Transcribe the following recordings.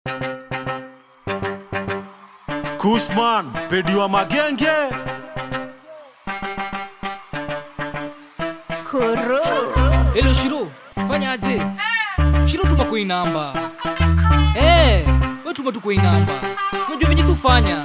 Kushman, pedi wa magenge. Kuru. Hello Shiro, fanya aje? Shiro tuma kwa hii namba. Eh, wewe tuma tu kwa hii namba. Unajua venye tufanya.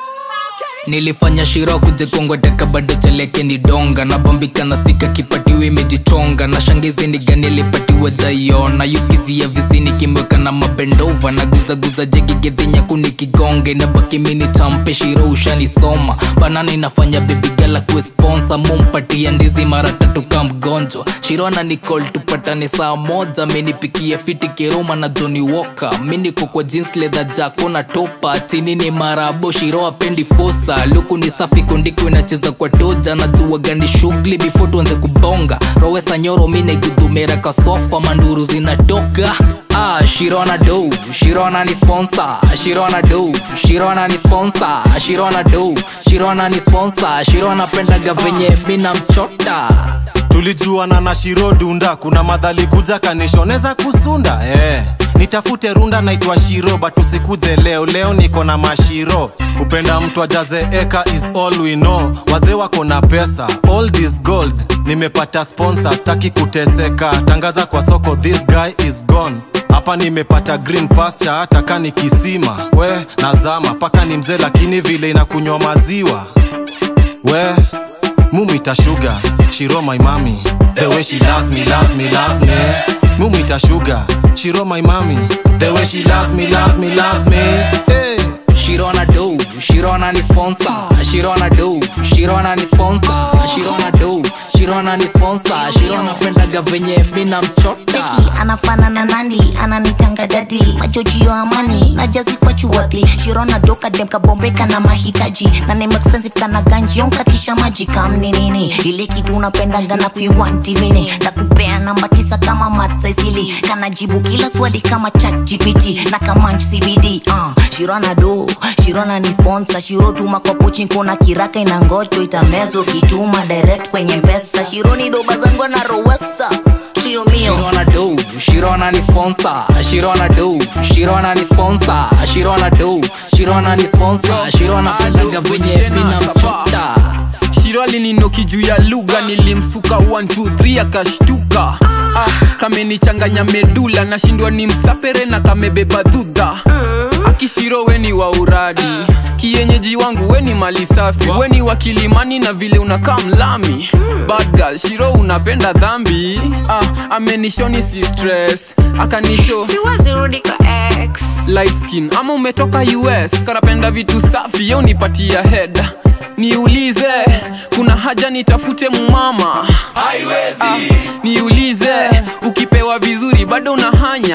nilifanya shiro kuje kongweteka bado cheleke ni donga nabambika na sika kipatiwe imejichonga na shangizi ni gani alipatiwe dhaiona yuskizia visini kimweka na mabendova na guzaguza jegigedhi nyaku nikigonge na baki mini champe shiro ushanisoma banana inafanya bebigala kuesponsa mumpatia ndizi mara tatu ka mgonjwa shiro na nicol tupatane saa moja menipikia fiti kiroma na joni woka miniko kwa jeans leather jako na topa chini ni marabo shiro apendi fosa luku ni safi kondiko inacheza kwa toja na jua gani shughuli before tuanze kubonga rowesa nyoro mine gudumera kasofa manduru zinatoka Ah, Shirona do, Shirona ni sponsor, Shirona do, Shirona ni sponsor, Shirona do, Shirona ni sponsor, Shirona pendaga venye mina mchota. tulijuana na shiro dunda kuna madhali kuja kanishoneza kusunda eh. nitafute runda naitwa shiro but usikuje leo leo niko na mashiro kupenda mtu ajaze eka is all we know wazee wako na pesa all this gold nimepata sponsor staki kuteseka tangaza kwa soko this guy is gone hapa nimepata green pasture hata kani kisima we nazama paka ni mzee lakini vile inakunywa maziwa we mumita sugar shiro my mami the way she loves me loves me loves me mumita sugar shiro my mami the way she loves me loves me loves me hey. Shirona do, Shirona ni sponsor, Shirona do, Shirona ni sponsor, Shirona do, Shirona ni sponsor, Shirona pendaga venye mina mchota. Beki anafanana nani ananitanga dadi majojio amani na jazi kwa chuwadhi shirona doka dem kabombeka na mahitaji na name expensive kana ganji onkatisha maji kamni nini ile kitu unapendaga na kuiwanti mini nakupea namba tisa kama matsaisili kana jibu kila swali kama chat gpt na kamanch cbd uh, shirona do shirona ni sponsor shiro tuma kwa pochi kuna kiraka ina ngocho itamezo kituma direct kwenye mpesa shironi doba zangu na rowesa Trio mio Shirona do, Shirona ni sponsor, Shirona do, Shirona ni sponsor, Shirona do, Shirona ni sponsor, Shirona pendaga venye mina mchota. shiro alininoki juu ya lugha nilimsuka 123 akashtuka ah, kamenichanganya medula nashindwa ni msapere na kamebeba dhudha akishiro weni wa uradi kienyeji wangu weni mali safi weni wa kilimani na vile unakaa mlami bad girl shiro unapenda dhambi ah, amenishoni si stress akanisho siwezi rudi kwa ex light skin ama umetoka us karapenda vitu safi yo nipatia head niulize kuna haja nitafute mumama ah, niulize ukipewa vizuri bado unahanya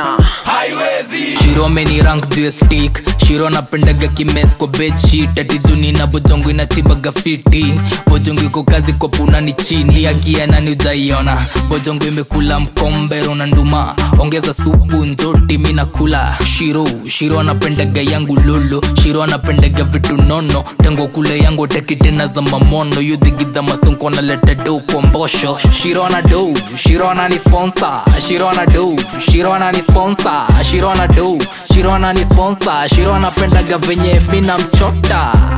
Shiro ameni rank juu ya stick Shiro napendaga kimes kwa bedsheet ati juni na bojongo inachibaga fiti bojongo iko kazi kwa puna ni chini akiana ni ujaiona bojongo imekula mkombero na nduma ongeza supu nzoti mi nakula Shiro Shiro anapendaga yangu lolo Shiro anapendaga vitu nono tango kule yangu teki tena za mamono yudhigidha masonko naleta do kwa mbosho Shiro ana do Shiro ana ni sponsor Shiro ana do Shiro ana ni sponsor Shiro ana do Shiro ana ni sponsor Shiro anapendaga venye mina mchota